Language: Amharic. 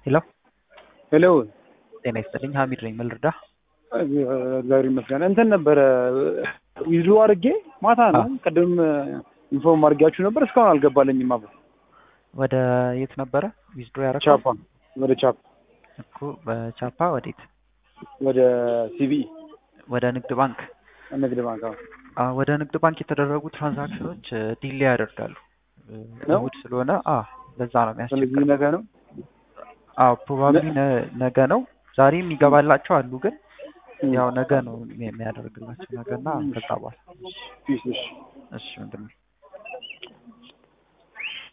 ሄሎ ሄሎ ጤና ይስጥልኝ ሀሚድ ነኝ ምን ልርዳህ እግዚአብሔር ይመስገን እንትን ነበረ ይዞ አድርጌ ማታ ነው ቅድም ኢንፎርም አድርጌያችሁ ነበር እስካሁን አልገባለኝም አብሮ ወደ የት ነበረ ዊዝድሮ ያደረገው ቻፓ ወደ ቻፓ እኮ በቻፓ ወዴት ወደ ሲቢኢ ወደ ንግድ ባንክ ንግድ ባንክ አዎ አ ወደ ንግድ ባንክ የተደረጉ ትራንዛክሽኖች ዲሌ ያደርጋሉ ነው? እሑድ ስለሆነ አ ለዛ ነው ስለዚህ የሚያስቸግረው ነገ ነው አዎ ፕሮባብሊ ነገ ነው ዛሬም ይገባላቸው አሉ ግን ያው ነገ ነው የሚያደርግላቸው ነገና ከዛ በኋላ እሺ እሺ እሺ ወንድሜ